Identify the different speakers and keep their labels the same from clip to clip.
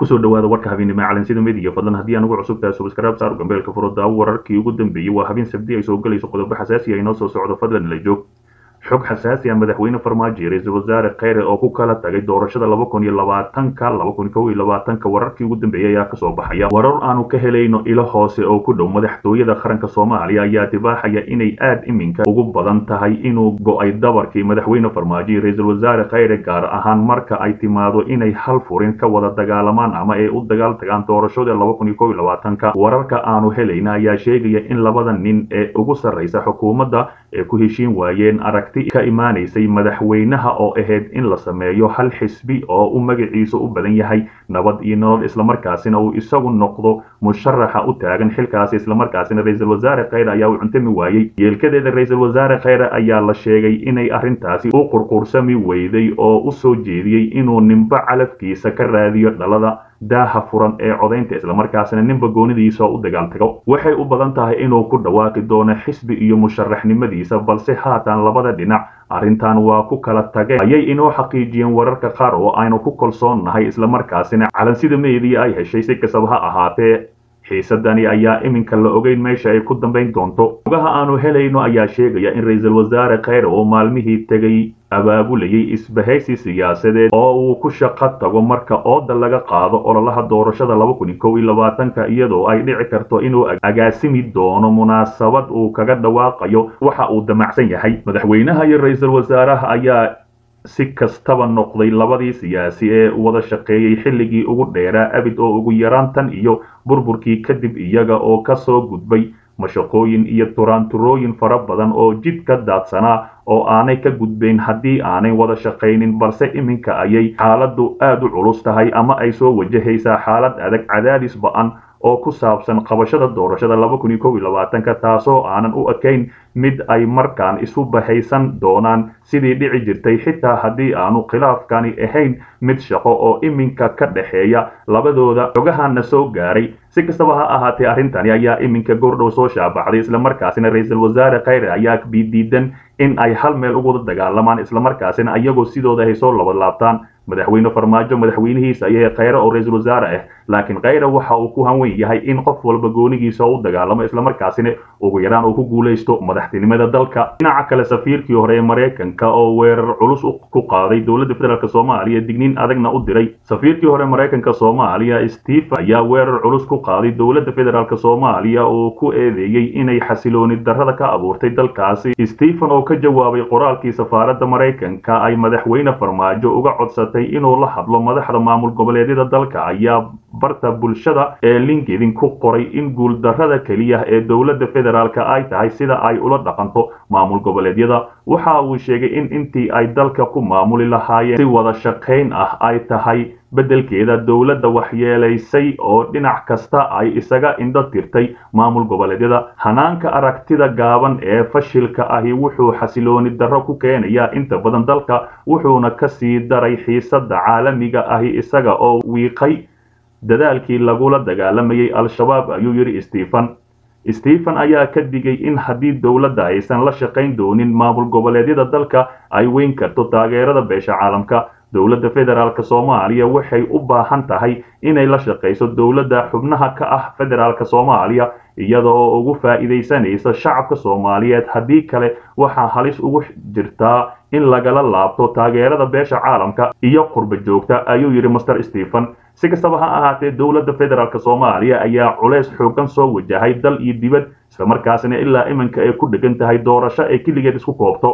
Speaker 1: kusoo dhawaada warka habeennimo calansida midiya fadlan haddii aan ugu cusub tahay subscribe saar gambeelka furada wararkii ugu dambeeyey waa habeen sabdi ay soo gelayso qodobo xasaasi ah inoo soo socdo fadlan la joog xog xasaasi ah madaxweyne farmaajo iyo ra-iisul wasaare kheyre oo ku kala tagay doorashada laba kun iyo labaatanka laba kun kow iyo labaatanka wararkii ugu dambeeyey ayaa kasoo baxaya warar aanu ka helayno ilo hoose oo ku dhow madaxtooyada qaranka soomaaliya ayaa dibaaxaya inay aad iminka ugu badan tahay inuu go-ay dabarkii madaxweyne farmaajo iyo ra-iisul wasaare kheyre gaar ahaan marka ay timaado inay hal furin ka wada dagaalamaan ama ay u dagaal tagaan doorashada laba kun iyo kow iyo labaatanka wararka aanu helayna ayaa sheegaya in labada nin ee ugu sarreysa xukuumadda ee ku heshiin waayeen aragti ka imaanaysay madaxweynaha oo ahayd in la sameeyo hal xisbi oo u magaciisu u badan yahay nabad iyo nolol islamarkaasina uu isagu noqdo musharaxa u taagan xilkaasi islamarkaasina ra-iisul wasaare kheyre ayaa u cuntami waayey yeelkadeeda ra-iisul wasaare kheyre ayaa la sheegay inay arrintaasi u qurqursami weyday oo u soo jeediyey inuu nimbo calafkiisa ka raadiyo dhalada daaha furan ee codaynta islamarkaasina ninba goonidiisa u dagaal tago waxay u badan tahay inuu ku dhawaaqi doono xisbi iyo musharaxnimadiisa balse haatan labada dhinac arrintan waa ku kala tageen ayay inoo xaqiijiyeen wararka qaar oo aynu ku kalsoonnahay islamarkaasina calansida meediya ay heshay si kastaba ha ahaatee xiisadani ayaa iminka la ogeyn meesha ay ku dambayn doonto ogaha aanu helayno ayaa sheegaya in ra-iisul wasaare kheyre oo maalmihii tegay abaabulayay isbahaysi siyaasadeed oo uu ku shaqo tago marka ooda laga qaado ololaha doorashada laba kun iyo kow iyo labaatanka iyadoo ay dhici karto inuu agaasimi doono munaasabad uu kaga dhawaaqayo waxa uu damacsan yahay madaxweynaha iyo ra-iisul wasaaraha ayaa si kastaba noqday labadii siyaasi ee wada shaqeeyey xilligii ugu dheeraa abid oo ugu yaraan tan iyo burburkii kadib iyaga oo kasoo gudbay mashaqooyin iyo turaanturooyin fara badan oo jid ka daadsanaa oo aanay ka gudbayn haddii aanay wada shaqaynin balse iminka ayay xaaladdu aad u culus tahay ama ay soo wajahaysaa xaalad adag cadaadis ba-an oo ku saabsan qabashada doorashada laba kun iyo kow iyo labaatanka taasoo aanan u ekayn mid ay markaan isu bahaysan doonaan sidii dhici jirtay xitaa haddii aanu khilaafkani ahayn mid shaqo oo iminka ka dhexeeya labadooda xogahana soo gaaray si kastaba ha ahaatee arrintani ayaa iminka goordhow soo shaabaxday islamarkaasina ra-iisul wasaare kheyre ayaa bidiidan in ay hal meel ugu dagaalamaan islamarkaasina iyagoo sidooda ay soo labadlaabtaan madaxweyne farmaajo madaxweynihiisa ayay kheyre oo ra-iisul wasaare ah laakiin kheyre waxa uu ku hanweyn yahay in qof walba goonigiisa u dagaalamo islamarkaasina ugu yaraan uu ku guulaysto madaxtinimada dalka dhinaca kale safiirkii hore ee maraykanka oo weerar culus ku qaaday dowladda federaalk soomaaliya digniin adagna u diray safiirkii hore maraykanka soomaaliya stephen ayaa weerar culus ku qaaday dowladda federaalk soomaaliya oo ku eedeeyey inay xasilooni darrada ka abuurtay dalkaasi stephen oo ka jawaabay qoraalkii safaaradda maraykanka ay madaxweyne farmaajo uga codsatay inuu la hadlo madaxda maamul goboleedyada dalka ayaa barta bulshada ee linkedin ku qoray in guuldarrada keliya ee dowladda federaalk ay tahay sida ay ula dhaqanto maamul goboleedyada waxa uu sheegay in intii ay dalka ku maamuli lahaayeen si wada shaqayn ah ay tahay beddelkeeda dowladda waxyeelaysay oo dhinac kasta ay isaga indho tirtay maamul goboleedyada hanaanka aragtida gaaban ee fashilka ahi wuxuu xasilooni darro ku keenayaa inta badan dalka wuxuuna ka sii daray xiisadda caalamiga ahi isaga oo wiiqay dadaalkii lagula dagaalamayay al-shabaab ayuu yidhi stephen stephen ayaa ka digay in haddii dowladda aysan la shaqayn doonin maamul goboleedyada dalka ay weyn karto taageerada beesha caalamka dowladda federaalk soomaaliya waxay u baahan tahay inay la shaqayso dowladda xubnaha ka ah federaalk soomaaliya iyada oo ugu faa'iidaysanaysa shacabka soomaaliyeed haddii kale waxaa halis ugu jirtaa in lagala laabto taageerada beesha caalamka iyo qurba joogta ayuu yidhi master stephen si kastaba ha ahaatee dowladda federaalk soomaaliya ayaa culays xoogan soo wajahay dal iyo dibad islamarkaasina ilaa iminka ay ku dhegan tahay doorasho ay keligeed isku koobto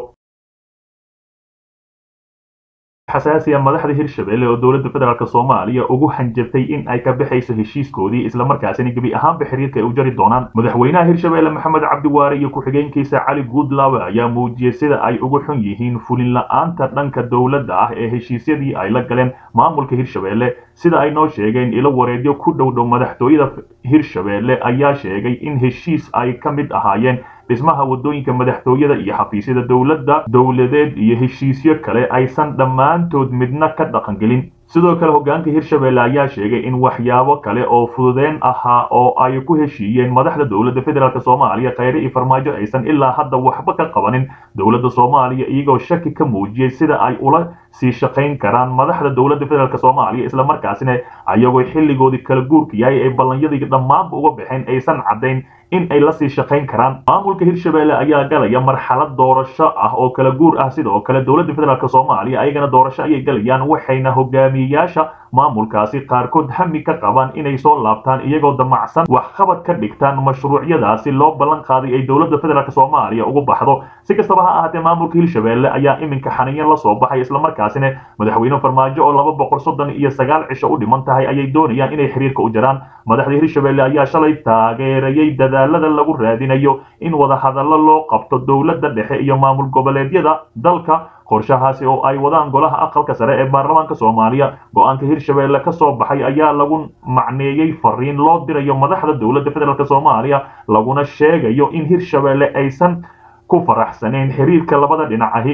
Speaker 1: xasaasiya madaxda hirshabelle oo dowladda federaalk soomaaliya ugu hanjabtay in ay ka baxayso heshiiskoodii islamarkaasina gebi ahaanba xiriirka ay u jari doonaan madaxweynaha hirshabelle maxamed cabdiwaare iyo ku-xigeenkiisa cali guudlaawe ayaa muujiyey sida ay ugu xun yihiin fulin la-aanta dhanka dowladda ah ee heshiisyadii ay la galeen maamulka hirshabelle sida ay noo sheegeen ilo wareedyo ku dhow dhow madaxtooyada hirshabelle ayaa sheegay in heshiis ay ka mid ahaayeen dhismaha waddooyinka madaxtooyada iyo xafiisyada dowladda dowladeed iyo heshiisyo kale aysan dhammaantood midna ka dhaqangelin sidoo kale hogaanka hirshabelle ayaa sheegay in waxyaabo kale oo fududeen ahaa oo ay ku heshiiyeen madaxda dowladda federaalk soomaaliya kheyre iyo farmaajo aysan ilaa hadda waxba ka qabanin dowladda soomaaliya iyagoo shaki ka muujiyey sida ay ula sii shaqayn karaan madaxda dowladda federaalk soomaaliya islamarkaasina ayagoo xilligoodii kala guurka yahay ay ballanyadii dhammaanba uga baxeen aysan caddayn in ay la sii shaqayn karaan maamulka hirshabelle ayaa galaya marxalad doorasho ah oo kala guur ah sidoo kale dowladda federaalk soomaaliya ayagana doorasho ayay galayaan waxayna hogaamiyeyaasha maamulkaasi qaarkood hami ka qabaan inay soo laabtaan iyagoo damacsan waxqabad ka dhigtaan mashruucyadaasi loo ballan qaaday ay dowladda federaalk soomaaliya ugu baxdo si kastaba ha ahaatee maamulka hirshabelle ayaa iminka xaniyan la soo baxay islamarkaasina madaxweyne farmaajo oo laba boqol soddon iyo sagaal cisho u dhiman tahay ayay doonayaan inay xiriirka u jaraan madaxda hirshabelle ayaa shalay taageerayay dadaalada lagu raadinayo in wadahadallo loo qabto dowladda dhexe iyo maamul goboleedyada dalka qorshahaasi oo ay wadaan golaha aqalka sare ee baarlamaanka soomaaliya go-aanka hirshabelle ka soo baxay ayaa lagu macneeyey fariin loo dirayo madaxda dowladda federaalk soomaaliya laguna sheegayo in hirshabelle aysan ku faraxsaneyn xiriirka labada dhinac ahi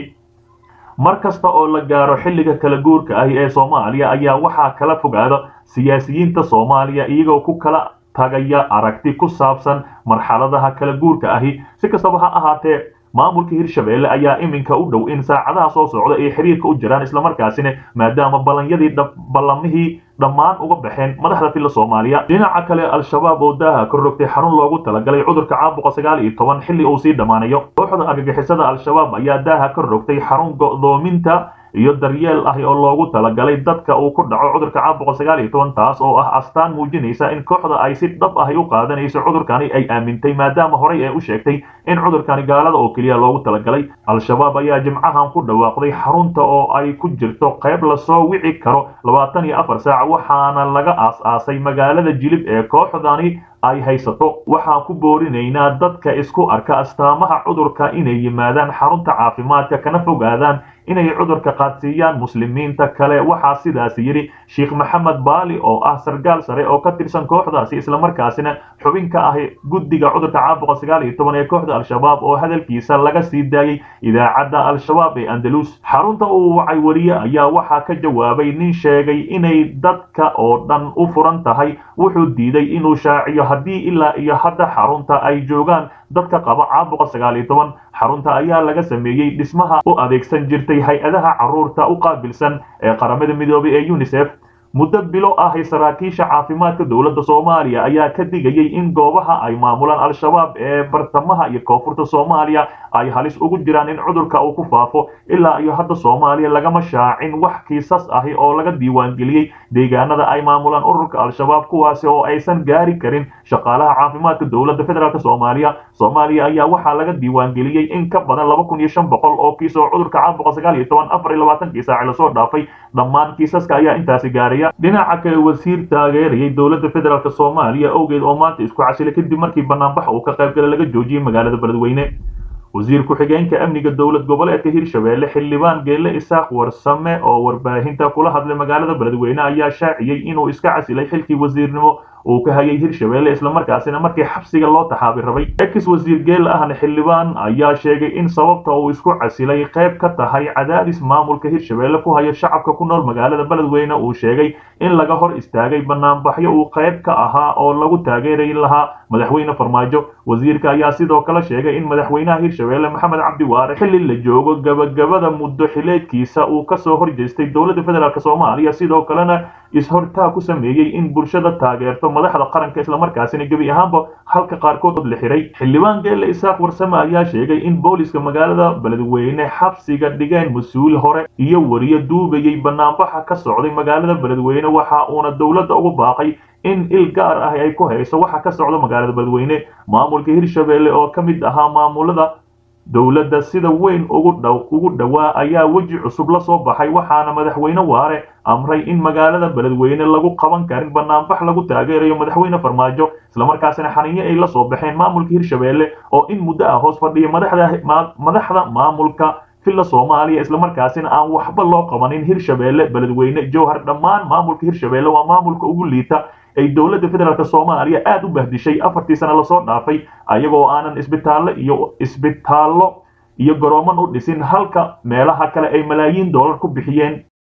Speaker 1: mar kasta oo la gaaro xilliga kala guurka ahi ee soomaaliya ayaa waxaa kala fogaada siyaasiyiinta soomaaliya iyagoo ku kala tagaya aragti ku saabsan marxaladaha kala guurka ahi si kastaba ha ahaatee maamulka hirshabelle ayaa iminka u dhow in saacadaha soo socda ay xiriirka u jiraan islamarkaasina maadaama ballanyadii ballamihii dhammaan uga baxeen madaxda filla soomaaliya dhinaca kale al-shabaab oo daaha ka rogtay xarun loogu talagalay cudurka caabuqa sagaal iyo toban xilli uu sii dhammaanayo kooxda argagixisada al-shabaab ayaa daaha ka rogtay xarun go'doominta iyo daryeel ah oo loogu talagalay dadka uu ku dhaco cudurka caabuqa sagaal iyo toban taas oo ah astaan muujinaysa in kooxda ay si dhab ahi u qaadanayso cudurkani ay aamintay maadaama horey ee u sheegtay in cudurkani gaalada oo keliya loogu talagalay al-shabaab ayaa jimcahan ku dhawaaqday xarunta oo ay ku jirto qayb lasoo wici karo labaatan iyo afar saac waxaana laga aas-aasay magaalada jilib ee kooxdani ay haysato waxaan ku boorinaynaa dadka isku arka astaamaha cudurka inay yimaadaan xarunta caafimaadka kana fogaadaan inay cudurka qaadsiiyaan muslimiinta kale waxaa sidaas yidhi sheekh maxamed baali oo ah sargaal sare oo ka tirsan kooxdaasi islamarkaasina xubin ka ahi guddiga cudurka caabuqa sagaal iyo toban ee kooxda al-shabaab oo hadalkiisa laga sii daayey idaacadda al-shabaab ee andalus xarunta uu wacay wariye ayaa waxaa ka jawaabay nin sheegay inay dadka oo dhan u furan tahay wuxuu diiday inuu shaaciyo haddii ilaa iyo hadda xarunta ay joogaan dadka qaba caabuqa sagaal iyo toban xarunta ayaa laga sameeyey dhismaha u adeegsan jirtay hay-adaha carruurta u qaabilsan ee qaramada midoobay ee unisef muddo bilo ahi saraakiisha caafimaadka dowladda soomaaliya ayaa ka digayay in goobaha ay maamulaan al-shabaab ee bartamaha iyo koonfurta soomaaliya ay halis ugu jiraan in cudurka uu ku faafo ilaa iyo hadda soomaaliya lagama shaacin wax kiisas ahi oo laga diiwaangeliyey deegaanada ay maamulaan ururka al-shabaab kuwaasi oo aysan gaari karin shaqaalaha caafimaadka dowladda federaalk soomaaliya soomaaliya ayaa waxaa laga diiwaangeliyey in ka badan laba kun iyo shan boqol oo kiis oo cudurka caabuqa sagaal iyo toban afar iyo labaatankii saaci lasoo dhaafay dhammaan kiisaska ayaa intaasi gaaraya dhinaca kale wasiir taageerayay dowladda federaalk soomaaliya owgeed oo maanta isku casilay kadib markii banaanbax uu ka qaybgala laga joojiyey magaalada beledweyne wasiir ku-xigeenka amniga dowlad goboleedka hirshabelle xildhibaan geelle isaaq warsame oo warbaahinta kula hadlay magaalada beledweyne ayaa shaaciyey inuu iska casilay xilkii wasiirnimo uu ka hayay hirshabelle islamarkaasina markii xabsiga loo taxaabi rabay ex wasiir geel ahna xildhibaan ayaa sheegay in sababta uu isku casilay qayb ka tahay cadaadis maamulka hirshabelle ku haya shacabka ku nool magaalada beledweyne uu sheegay in laga hor istaagay banaanbaxyo uu qayb ka ahaa oo lagu taageeray lahaa madaxweyne farmaajo wasiirka ayaa sidoo kale sheegay in madaxweynaha hirshabelle maxamed cabdi waare xilli la joogo gabagabada muddo xileedkiisa uu kasoo horjeestay dowladda federaalk soomaaliya sidoo kalena is-hortaa ku sameeyey in bulshada taageerto madaxda qaranka islamarkaasina gebi ahaanba halka qaarkood la xiray xildhibaan geelle isaaq warsame ayaa sheegay in booliska magaalada beledweyne xabsiga dhigeen mas-uul hore iyo wariye duubayay banaanbaxa ka socday magaalada beledweyne waxa uuna dowladda ugu baaqay in il gaar ah ay ku hayso waxa ka socda magaalada beledweyne maamulka hirshabelle oo ka mid ahaa maamulada dowladda sida weyn ugu dhow ugu dhowaa ayaa weji cusub la soo baxay waxaana madaxweyne waare amray in magaalada beledweyne lagu qaban karin banaanbax lagu taageerayo madaxweyne farmaajo islamarkaasina xaniinyo ay la soo baxeen maamulka hirshabelle oo in muddo ah hoos fadhiya madaxda madaxda maamulka filla soomaaliya islamarkaasina aan waxba loo qabanin hirshabelle beledweyne jowhar dhammaan maamulka hirshabelle waa maamulka ugu liita ay dowladda federaalk soomaaliya aada u bahdishay afartii sane lasoo dhaafay ayagoo aanan isbitaallo iyo isbitaallo iyo garooman u dhisin halka meelaha kale ay malaayiin dollar ku bixiyeen